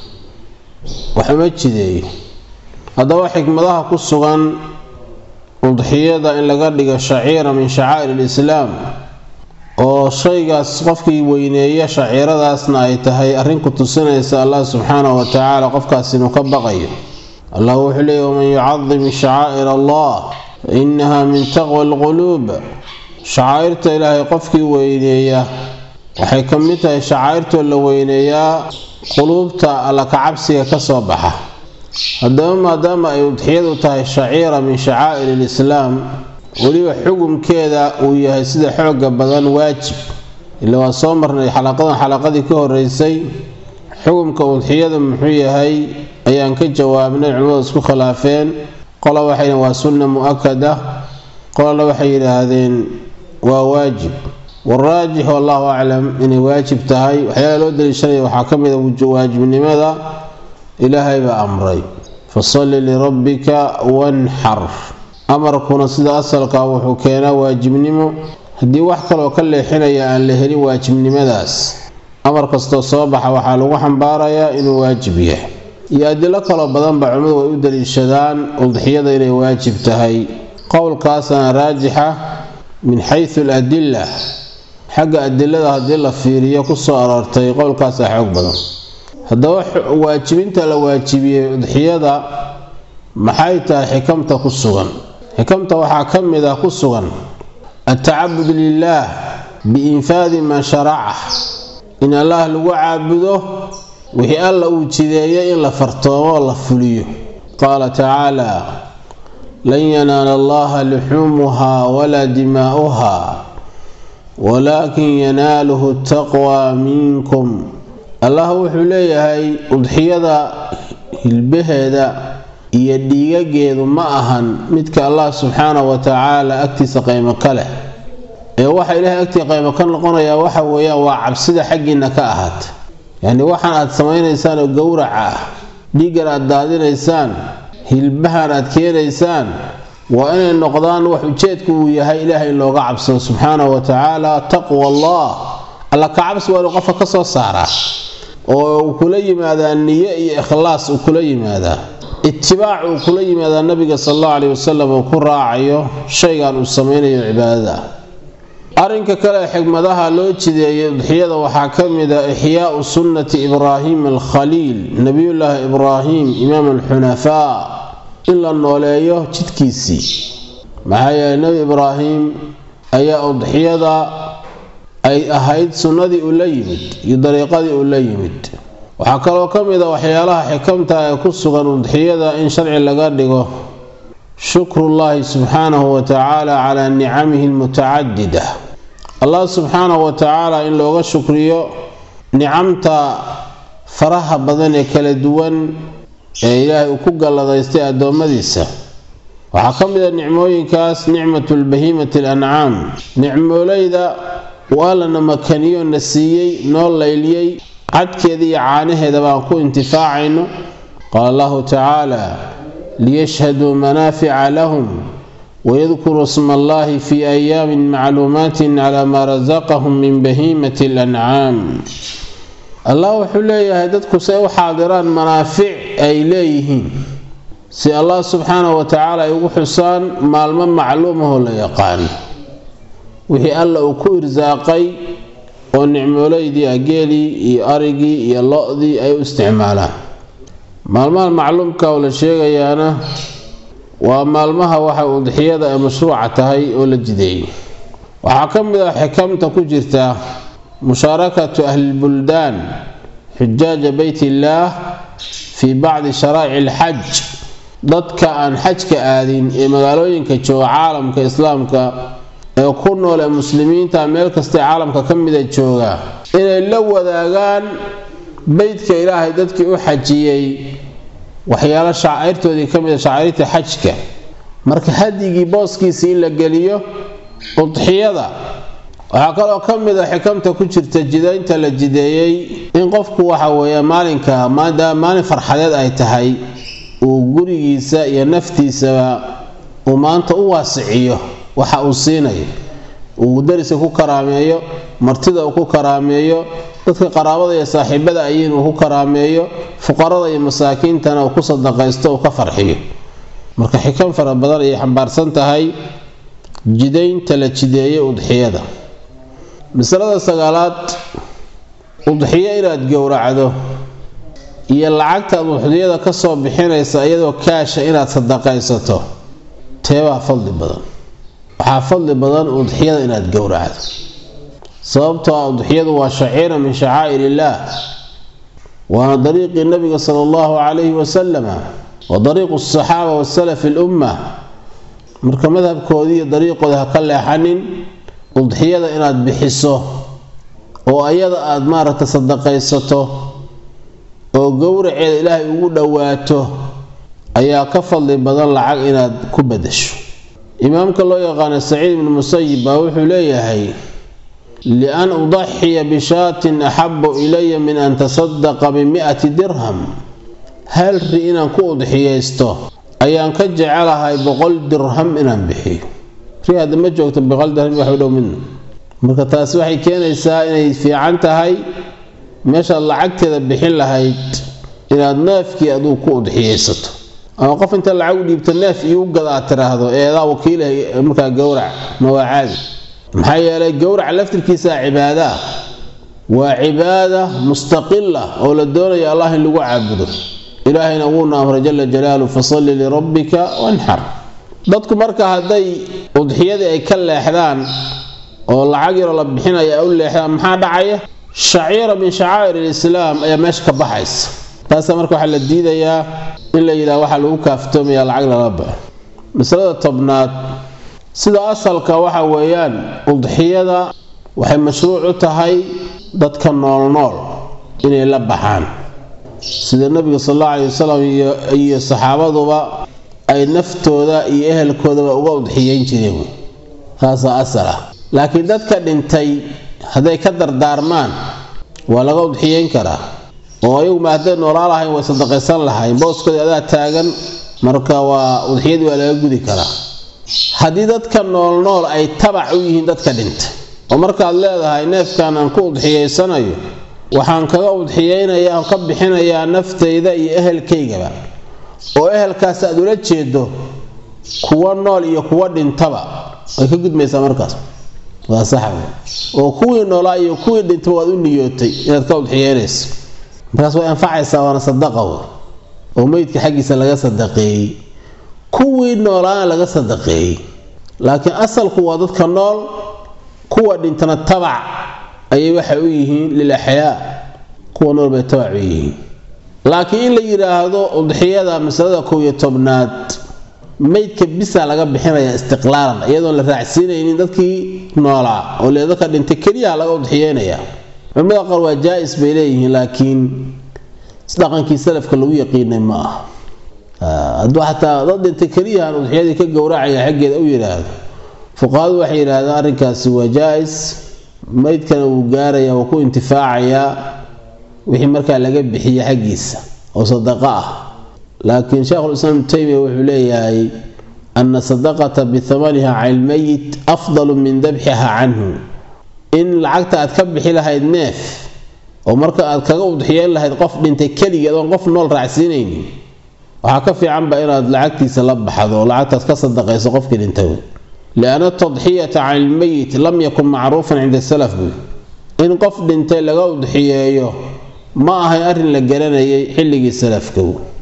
waxuma jideeyo haddaba xikmadaha ku sugan udxiyada in laga dhigo shaciira min shacaa'ir alislaam oo shaygaas qofkii weyneeya shaciiradaasna ay tahay arrin ku tusinaysa allah subxaanahu wa tacaala qofkaas inuu ka baqayo allah wuxuu leeyay waman yucadim shacaa'ir allah fa inaha min taqwa alquluub shacaa'irta ilaahay qofkii weyneeya waxay ka mid tahay shacaa'irtoo la weyneeyaa quluubta alla kacabsiga ka soo baxa haddaba maadaama ay udxiyadu tahay shaciira min shacaa'ir alislaam weliba xukumkeeda uu yahay sida xooga badan waajib ila waa soo marnay xalaqadan xalaqadii ka horeysay xukumka udxiyada muxuu yahay ayaan ka jawaabnay culimmadu isku khilaafeen qola waxay waa sunna mu-akada qolana waxay yidhaahdeen waa waajib waraajix wallahu aclam inay waajib tahay waxyaala loo daliishanaya waxaa ka mid a waajibnimada ilaahay baa amray fasalli lirabbika wanxar amarkuna sida asalkaa wuxuu keenaa waajibnimo haddii wax kaloo ka leexinaya aan la helin waajibnimadaas amar kastoo soo baxa waxaa lagu xambaarayaa inuu waajib yahay iyo adilo kaloo badanba culimmadu way u daliishadaan udxiyada inay waajib tahay qowlkaasana raajixa min xaysu aladila xagga adilada haddii la fiiriyo kusoo aroortay qowlkaasaa xoog badan haddaba waajibinta la waajibiyey udxiyada maxay tahay xikamta ku sugan xikamta waxaa ka mid ah ku sugan altacabud lilaah biinfaadi maa sharaca in allaah lagu caabudo wixii alla uu jideeyay in la fartoomo la fuliyo qaala tacaala lan yanaala allaha luxuumuhaa walaa dimaa'uha walaakin yanaaluhu taqwaa minkum allah wuxuu leeyahay udxiyada hilbaheeda iyo dhiigageedu ma ahan midka allah subxaana wa tacaala agtiisa qaymo ka leh ee waxa ilaahay agtii qaymo ka noqonayaa waxa weeyaan waa cabsida xaggiinna ka ahaata yacni waxaan aad samaynaysaan oo gowraca ah dhiiggan aad daadinaysaan hilbahan aad keenaysaan waa inay noqdaan wax ujeedku uu yahay ilaahay in looga cabsado subxaanahu wa tacaala taqwa allah alla ka cabsi waa inuu qofka ka soo saaraa oo uu kula yimaadaa niyo iyo ikhlaas uu kula yimaadaa itibaac uu kula yimaadaa nabiga sal allahu caleyhi wasalam uu ku raacayo shaygan uu samaynayo cibaadada ah arrinka kale ee xigmadaha loo jideeyay udxiyada waxaa ka mid a ixyaau sunnati ibraahim alkhaliil nebiyullaahi ibraahim imaam alxunafaa in la nooleeyo jidkiisii maxaa yeelay nebi ibraahim ayaa udxiyada ay ahayd sunnadii uu la yimid iyo dariiqadii uu la yimid waxaa kaloo ka mid a waxyaalaha xikamta ee ku sugan udxiyada in sharci laga dhigo shukrullaahi subxaanahu wa tacaala calaa nicamihi almutacadida allah subxaanahu wa tacaala in looga shukriyo nicamta faraha badan ee kala duwan ee ilaahay uu ku galladaystay addoommadiisa waxaa ka mid a nicmooyinkaas nicmatu lbahiimati alancaam nicmoolayda uu allana makaniyo na siiyey noo layliyey cadkeeda iyo caanaheeda baan ku intifaacayno qaala allahu tacaala liyashhaduu manaafica lahum wayadkuruu sma allahi fi ayaamin macluumaatin calaa maa rasaqahum min bahiimati alancaam allah wuxuu leeyahay dadku say u xaadiraan manaafic ay leeyihiin si allah subxaanahu wa tacaala ay ugu xusaan maalmo macluumahoo la yaqaano wixii alla uu ku irsaaqay oo nicmoolaydii ageelii iyo arigii iyo lo-dii ay u isticmaalaan maalmaha macluumka oo la sheegayaana waa maalmaha waxa udxiyada ay mashruuca tahay oo la jideeyay waxaa ka mid ah xikamta ku jirta mushaarakatu ahlilbuldaan xujaaja beyt illaah fii bacdi sharaa'ici alxaj dadka aan xajka aadin ee magaalooyinka jooga caalamka islaamka ee ku nool ee muslimiinta meel kastee caalamka ka mida jooga inay la wadaagaan beydka ilaahay dadkii u xajiyey waxyaalo shacairtoodii ka mida shacairta xajka marka hadigii booskiisii in la geliyo udxiyada waxaa kaloo ka mid a xikamta ku jirta jidaynta la jideeyey in qofku waxa weeye maalinka maadaama maalin farxadeed ay tahay uu gurigiisa iyo naftiisaba uu maanta u waasiciyo waxa uu siinayo uu dariska ku karaameeyo martida uu ku karaameeyo dadka qaraabada iyo saaxiibada ayiin uu ku karaameeyo fuqarada iyo masaakiintana uu ku sadaqaysto uu ka farxiyo marka xikam fara badan ayay xambaarsan tahay jidaynta la jideeyay udxiyada masalada sagaalaad udxiyo inaad gowracdo iyo lacagtaad udxiyada kasoo bixinaysa iyadoo kaasha inaad sadaqaysato teebaa fadli badan waxaa fadli badan udxiyada inaad gowracdo sababtoo ah udxiyadu waa shaciira min shacaa'ir illaah waana dariiqii nabiga sala allahu calayhi wasalama wa dariiqu asaxaaba wasalafi alumma marka madhabkoodii iyo dariiqooda ha ka leexanin udxiyada inaad bixiso oo ayada aad maaragta sadaqaysato oo gowraceeda ilaahay ugu dhowaato ayaa ka fadli badan lacag inaad ku badasho imaamka loo yaqaano saciid ibnu musayib baa wuxuu leeyahay lian udaxiya bishaatin axabu ilaya min an tasadaqa bimi'ati dirham hal ri inaan ku udxiyaysto ayaan ka jecelahay boqol dirham inaan bixiyo ri hadda ma joogto boqol dirham wax u dhow midna marka taasi waxay keenaysaa inay fiican tahay meeshaad lacagteeda bixin lahayd inaad neefkii aduu ku udxiyaysato ama qof inta lacag u dhiibta neef iyo u gad aad tiraahdo eedaa wakiilah markaa gowrac ma waa caadi maxaa yeelay gowraca laftirkiisaa cibaado ah waa cibaada mustaqila oo la doonayo allah in lagu caabudo ilaahayna wuuna amray jala jalaalu fasalli lirabbika wanxar dadku marka hadday udxiyadii ay ka leexdaan oo lacag yaroo la bixinaya ay u leexdaan maxaa dhacaya shaciira min shacaa'ir alislaam ayaa meesha ka baxaysa taasa marka waxaa la diidayaa in la yidhaha waxaa lagu kaaftoomaya lacag lala baxo masalada tobnaad sida asalka waxa weeyaan udxiyada waxay mashruuc u tahay dadka noolnool inay la baxaan sida nabiga sal allahu alay wasalam iyo saxaabaduba ay naftooda iyo ehelkoodaba uga udxiyeyn jireen taasaa asal ah laakiin dadka dhintay hadday ka dardaarmaan waa laga udxiyeyn karaa oo ayaguma hadday noolaa lahayn way sadaqaysan lahayn booskoodii adaa taagan marka waa udxiyadii waa laga gudi karaa haddii dadka noolnool ay tabac u yihiin dadka dhintay oo markaad leedahay neefkan aan ku udxiyaysanayo waxaan kaga udxiyeynayaa ka bixinayaa naftayda iyo ehelkaygaba oo ehelkaas aad ula jeedo kuwa nool iyo kuwa dhintaba way ka gudmaysaa markaas waa saxa oo kuwii noolaa iyo kuwii dhintaba waad u niyootay inaad ka udxiyeynayso markaas way anfacaysaa waana sadaqa wey oo meydka xaggiisa laga sadaqeeyey kuwii noolaana laga sadaqeeyey laakiin asalku waa dadka nool kuwa dhintana tabac ayay waxay u yihiin lil axyaa kuwa nool bay tabac u yihiin laakiin in la yidhaahdo udxiyada masalada kow iyo tobnaad meydka bisa laga bixinaya istiqlaalan iyadoon la raacsiinaynin dadkii noolaa oo le dadka dhintay keliyaha laga udxiyeynaya culimada qaar waa jaa-is bay leeyihiin laakiin dhaqankii salafka lagu yaqiinay ma aha hadduu xataa dad dhintay keliyahan udxiyadii ka gowracaya xaggeeda u yidhaahdo fuqahadu waxay yidhaahdaan arrinkaasi waa jaa-is meydkana wuu gaaraya wuu ku intifaacayaa wixii markaa laga bixiye xaggiisa oo sadaqa ah laakiin sheekhulislaam ibnu taymiya wuxuu leeyahay ana sadaqata bihamaniha cala lmeyit afdalu min dabxiha canhu in lacagta aad ka bixi lahayd neef oo marka aad kaga udxiyeyn lahayd qof dhintay keligeed oon qof nool raacsiinaynin waxaa ka fiicanba inaad lacagtiisa la baxdo oo lacagtaas ka sadaqayso qofkii dhintay lianna tadxiyata cala lmeyit lam yakun macruufan cinda salaf buy in qof dhintay laga udxiyeeyo ma ahay arrin la garanayay xilligii salafka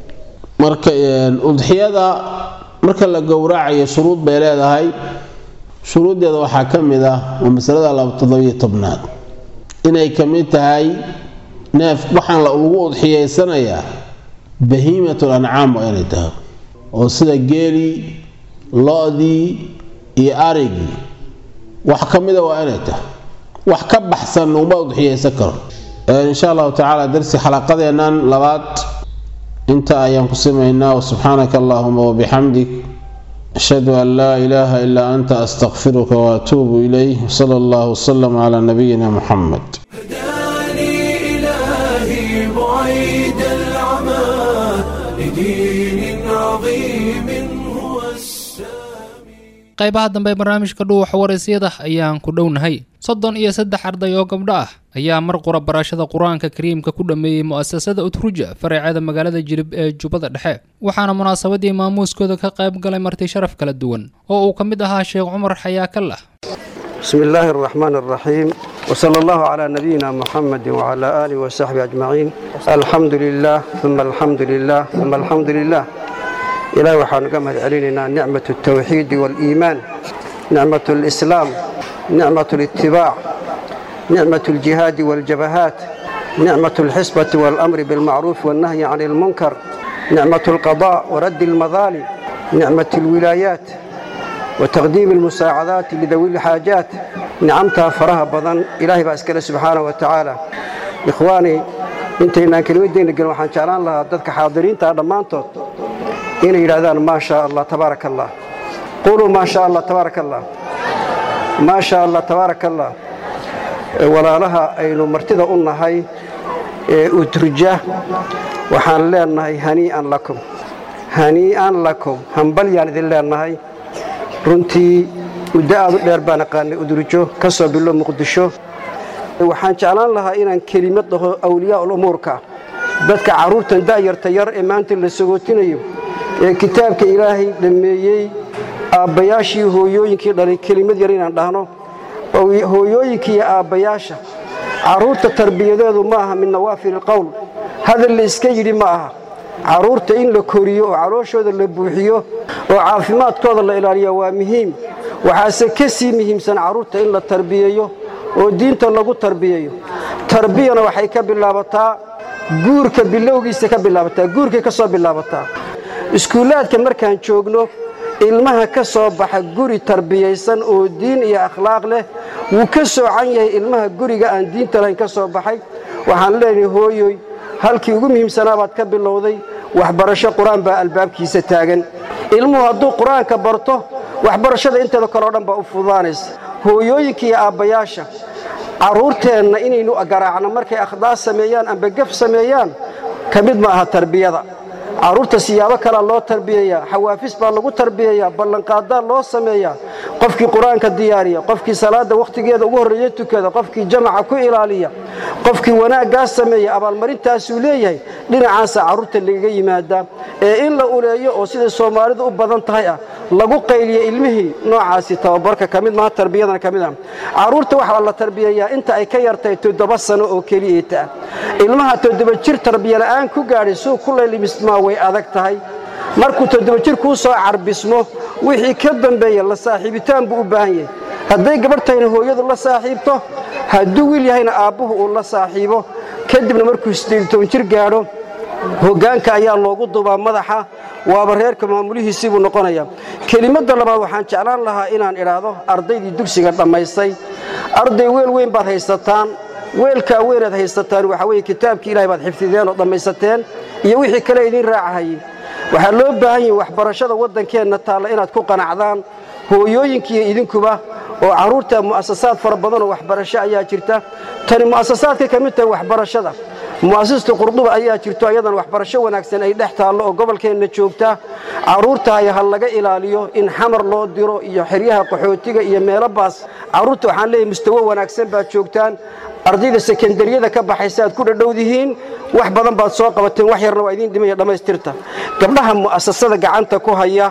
marka udxiyada marka la gowracayo shuruud bay leedahay shuruuddeeda waxaa ka mid ah waa masalada todobiyo tobnaad inay ka mid tahay neef waxaan lagu udxiyeysanayaa bahiimatul ancaam waa inay tahay oo sida geelii lo-dii iyo arigii wax ka mida waa inay tahay wax ka baxsan uma udxiyeysan karo insha allahu tacaala darsi xalaqadeennan labaad inta ayaan ku simaynaa wasubxaanaka allahuma wabixamdik ashhadu an laa ilaaha ilaa anta astaqfiruka waatuubu ilayh wsala allahu wsalam calaa nabiyina muxamed هداني إلهي بعيد العمى لدين عظيم هو السامي qaybaha dambe ee barnaamijka dhuuxa waraysyada ayaan ku dhownahay soddon iyo saddex arday oo gabdho ah ayaa mar qura barashada qur-aanka kariimka ku dhammeeyey mu'asasada utruja faraceeda magaalada jilib ee jubbada dhexe waxaana munaasabadii maamuuskooda ka qayb galay marti sharaf kala duwan oo uu ka mid ahaa sheekh cumar xayaakallah بسم الله الرحمن الرحيم وصلى الله على نبينا محمد وعلى آله وصحبه أجمعين الحمد لله ثم الحمد لله ثم الحمد لله إلهي وحان قمت علينا نعمة التوحيد والإيمان نعمة الإسلام نعمة الاتباع نعمة الجهاد والجبهات نعمة الحسبة والأمر بالمعروف والنهي عن المنكر نعمة القضاء ورد المظالم نعمة الولايات وتقديم المساعدات لذوي الحاجات nicamtaa faraha badan ilaahay baa iskale subxaana wa tacaala ikhwaani intaynaan kelimadeenna gelin waxaan jeclaan lahaa dadka xaadiriinta dhammaantood inay yidhahdaan maa shaa allah tabaaraka allah quluu maa shaa allah tabaaraka allah maa shaa allah tabaaraka allah walaalaha aynu martida u nahay ee uturja waxaan leenahay hanii'an lakum hanii'an lakum hambalyaan idin leenahay runtii muddo aad u dheer baan aqaanay udurjo ka soo bilo muqdisho waxaan jeclaan lahaa inaan kelimad dhaho awliyaa ulumuurka dadka carruurtan da'yarta yar ee maanta la sagootinayo ee kitaabka ilaahay dhammeeyey aabbayaashii hooyooyinkii dhalay kelimad yar inaan dhahno hooyooyinkii iyo aabbayaasha carruurta tarbiyadeedu ma aha min nawaafil qowl hadal la iska yidhi ma aha carruurta in la koriyo oo calooshooda la buuxiyo oo caafimaadkooda la ilaaliya waa muhiim waxaase ka sii muhiimsan carruurta in la tarbiyeeyo oo diinta lagu tarbiyeeyo tarbiyana waxay ka bilaabataa guurka bilowgiisa ka bilaabataa guurkay ka soo bilaabataa iskuullaadka markaan joogno ilmaha ka soo baxa guri tarbiyaysan oo diin iyo akhlaaq leh wuu ka soocan yahay ilmaha guriga aan diinta lahayn ka soo baxay waxaan leenahay hooyoy halkii ugu muhiimsanaa baad ka bilowday waxbarasho qur-aan baa albaabkiisa taagan ilmuhu hadduu qur-aanka barto waxbarashada inteeda kale o dhan baa u fududaanaysa hooyooyinka iyo aabbayaasha carruurteenna inaynu garaacno markay akhdaas sameeyaan amba gaf sameeyaan ka mid ma aha tarbiyada carruurta siyaabo kalea loo tarbiyeeyaa xawaafis baa lagu tarbiyeeyaa ballanqaadaa loo sameeyaa qofkii qur-aanka diyaariya qofkii salaadda wakhtigeeda ugu horreeya tukada qofkii jamaca ku ilaaliya qofkii wanaaggaa sameeya abaalmarintaasuu leeyahay dhinacaasa carruurta lagaga yimaadaa ee in la uleeyo oo siday soomaalidu u badan tahay ah lagu qayliya ilmihii noocaasi tababarka ka mid maha tarbiyadana ka mid ah carruurta waxaa la tarbiyeeyaa inta ay ka yartahay toddoba sano oo keliyeeta ah ilmaha toddoba jir tarbiyala'aan ku gaadhay suu ku laylimismaa way adag tahay markuu toddoba jir kuu soo carbismo wixii ka dambeeya la saaxiibitaan buu u baahan yahay hadday gabadh tahayna hooyadu la saaxiibto hadduu wiil yahayna aabbuhu uu la saaxiibo kadibna markuu siddeed toban jir gaadho hoggaanka ayaa loogu dubaa madaxa waaba reerka maamulihiisii buu noqonayaa kelimadda labaad waxaan jeclaan lahaa inaan idhaahdo ardaydii dugsiga dhammaystay arday weel weyn baad haysataan weelkaa weynaad haysataan waxaa weeye kitaabkii ilahay baad xifdideen oo dhammaysateen iyo wixii kale idiin raacahayey waxaa loo baahan yahi waxbarashada waddankeenna taalla inaad ku qanacdaan hooyooyinkiiyo idinkuba oo carruurta mu'asasaad fara badan oo waxbarasho ayaa jirta tani mu'asasaadka ka mid tahay waxbarashada mu'asasata qurduba ayaa jirto ayadan waxbarasho wanaagsan ay dhex taallo oo gobolkeenna joogta carruurtahay ha laga ilaaliyo in xamar loo diro iyo xeryaha qaxootiga iyo meelo baas carruurta waxaan leeyahay mustawo wanaagsan baad joogtaan ardayda sekendariyada ka baxaysa aad ku dhadhowdihiin wax badan baad soo qabateen wax yarna waa idiin dhimaya dhammaystirta gabdhaha mu'asasada gacanta ku haya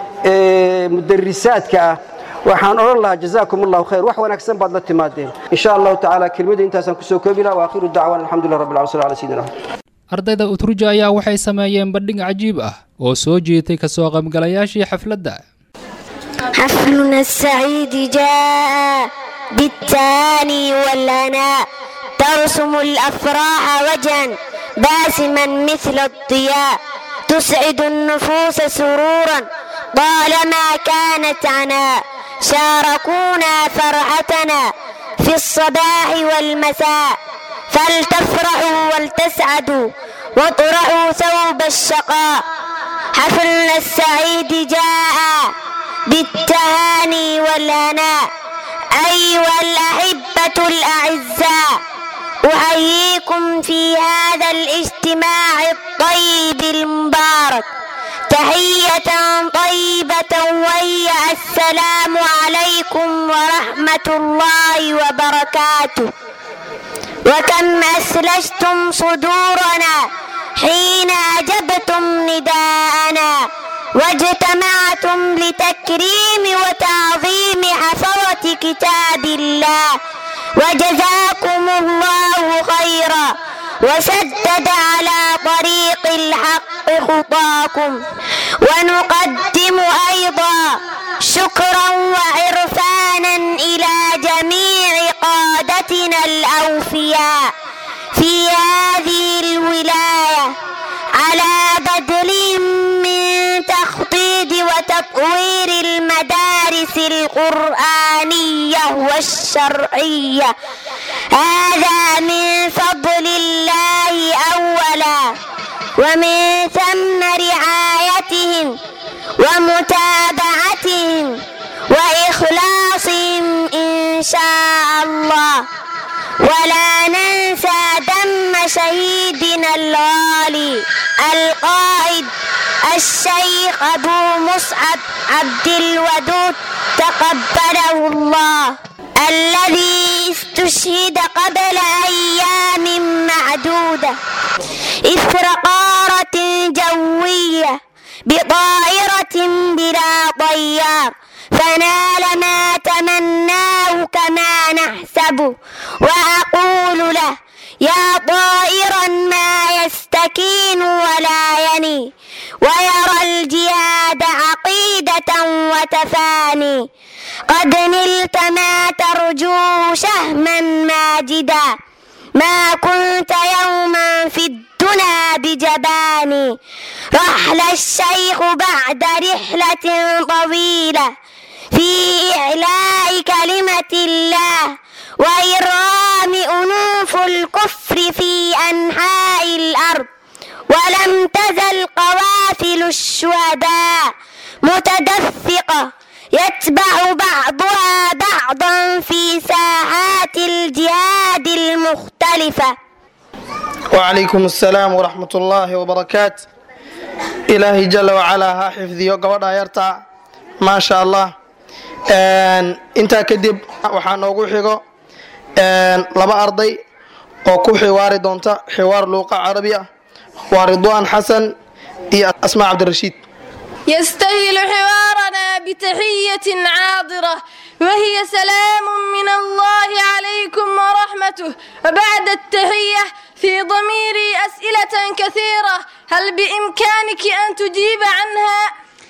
ee mudarisaadka ah waxaan odhan lahaa jazaakum allahu khayr wax wanaagsan baad la timaadeen insha allahu tacaala kelmadda intaasaan kusoo koobi laha waakhiru dacwaan alxamdulilah rabbil alamin sal ala sayidina ardayda utruja ayaa waxay sameeyeen bandhig cajiib ah oo soo jiitay kasoo qaybgalayaashii xafladda حفلنا السعيد جاء بالتاني والأناء ترسم الأفراح وجها باسما مثل الضياء تسعد النفوس سرورا طالما كانت عناء شاركونا فرحتنا في الصباح والمساء فلتفرحوا ولتسعدوا واطرحوا ثوب الشقاء حفلنا السعيد جاء بالتهاني والهناء أيها الأحبة الأعزاء أحييكم في هذا الاجتماع الطيب المبارك تحية طيبة وهي السلام عليكم ورحمة الله وبركاته وكم أسلجتم صدورنا حين أجبتم نداءنا واجتمعتم لتكريم وتعظيم حفظة كتاب الله وجزاكم الله خيرا وسدد على طريق الحق خطاكم ونقدم أيضا شكرا وعرفانا إلى جميع قادتنا الأوفياء في هذه الولاية على بذلهم من تخطيط وتطوير المدارس القرآنية والشرعية هذا من فضل الله أولا ومن ثم رعايتهم ومتابعتهم وإخلاصهم إن شاء الله ولا ننسى دم شهيدنا الغالي القائد الشيخ أبو مصعب عبد الودود تقبله الله الذي استشهد قبل أيام معدودة إثر قارة جوية بطائرة بلا طيار فنال ما تمناه كما نحسبه وأقول له يا طائرا ما يستكين ولا يني ويرى الجهاد عقيدة وتفاني قد نلت ما ترجو شهما ماجدا ما كنت يوما في الدنا بجباني رحل الشيخ بعد رحلة طويلة في إعلاء كلمة الله وإرغام أنوف الكفر في أنحاء الأرض ولم تزل قوافل الشهداء متدفقة يتبع بعضها بعضا في ساحات الجهاد المختلفة وعليكم السلام ورحمة الله وبركاته إلهي جل وعلا ها حفظيو قبضها يرتع ما شاء الله intaa kadib waxaa noogu xigo laba arday oo ku xiwaari doonta xiwaar luuqa carabi ah waa ridwaan xasan iyo asmaa cabdirashiid يستهل حوارنا بتحية عاضرة وهي سلام من الله عليكم ورحمته وبعد التحية في ضميري أسئلة كثيرة هل بإمكانك أن تجيب عنها؟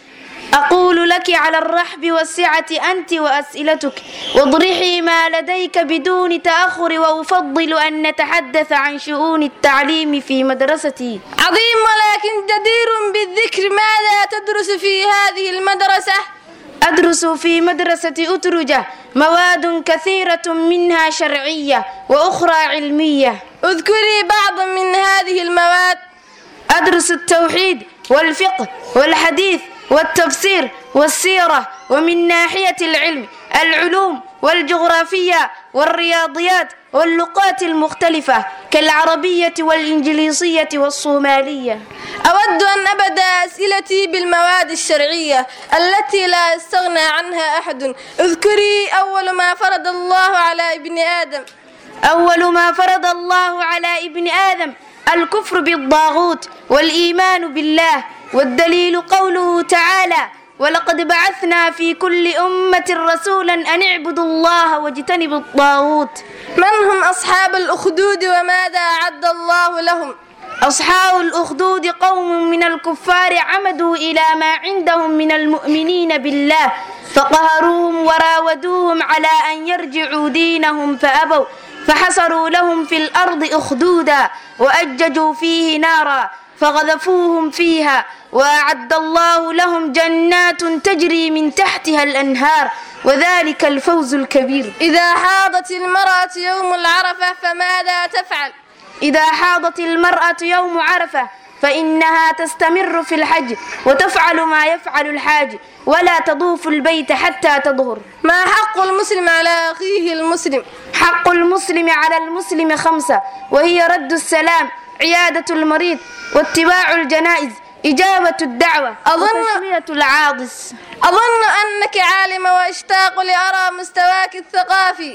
أقول لك على الرحب والسعة أنت وأسئلتك واضرحي ما لديك بدون تأخر وأفضل أن نتحدث عن شؤون التعليم في مدرستي عظيم ولكن جدير بالذكر ماذا تدرس في هذه المدرسة؟ أدرس في مدرسة أترجة مواد كثيرة منها شرعية وأخرى علمية اذكري بعضا من هذه المواد أدرس التوحيد والفقه والحديث والتفسير والسيرة ومن ناحية العلم العلوم والجغرافية والرياضيات واللغات المختلفة كالعربية والإنجليزية والصومالية أود أن أبدأ أسئلتي بالمواد الشرعية التي لا يستغنى عنها أحد اذكري أول ما فرض الله على ابن آدم أول ما فرض الله على ابن آدم الكفر بالطاغوت والإيمان بالله والدليل قوله تعالى ولقد بعثنا في كل أمة رسولا أن اعبدوا الله واجتنبوا الطاغوت من هم أصحاب الأخدود وماذا أعد الله لهم أصحاب الأخدود قوم من الكفار عمدوا إلى ما عندهم من المؤمنين بالله فقهروهم وراودوهم على أن يرجعوا دينهم فأبوا فحصروا لهم في الأرض أخدودا وأججوا فيه نارا فغذفوهم فيها وأعد الله لهم جنات تجري من تحتها الأنهار وذلك الفوز الكبير إذا حاضت المرأة يوم العرفة فماذا تفعل؟ إذا حاضت المرأة يوم عرفة فإنها تستمر في الحج وتفعل ما يفعل الحاج ولا تطوف البيت حتى تظهر ما حق المسلم على أخيه المسلم؟ حق المسلم على المسلم خمسة وهي رد السلام عيادة المريض واتباع الجنائز إجابة الدعوة أظن وتسمية العاطس أظن أنك عالمة وأشتاق لأرى مستواك الثقافي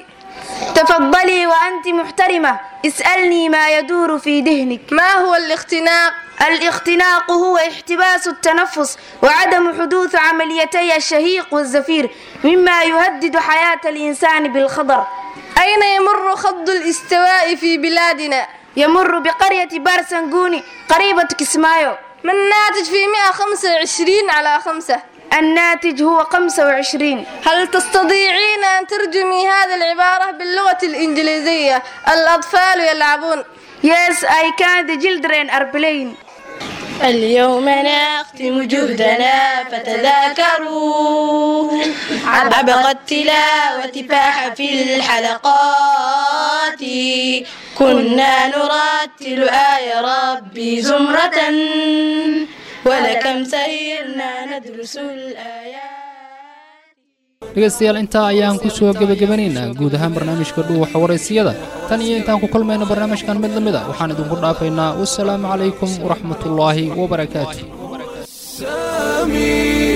تفضلي وأنت محترمة اسألني ما يدور في ذهنك ما هو الاختناق؟ الاختناق هو احتباس التنفس وعدم حدوث عمليتي الشهيق والزفير مما يهدد حياة الإنسان بالخطر أين يمر خض الاستواء في بلادنا؟ يمر بقرية بارسنغوني قريبة كسمايو ما الناتج في 125 على 5 الناتج هو 25 هل تستطيعين أن ترجمي هذه العبارة باللغة الإنجليزية الأطفال يلعبون Yes, I can. The children are playing. اليوم نختم جهدنا فتذاكروا عبق التلاوة فاح في الحلقات كنا نرتل آية ربي زمرة ولكم سيرنا ندرس الآيات dhegaystayaal intaa ayaan ku soo gebagabanaynaa guud ahaan barnaamijka dhuuxa waraysiyada tan iyo intaan ku kulmayno barnaamijkan mid la mid a waxaan idinku dhaafaynaa wasalaamu calaykum waraxmatullaahi wabarakaatu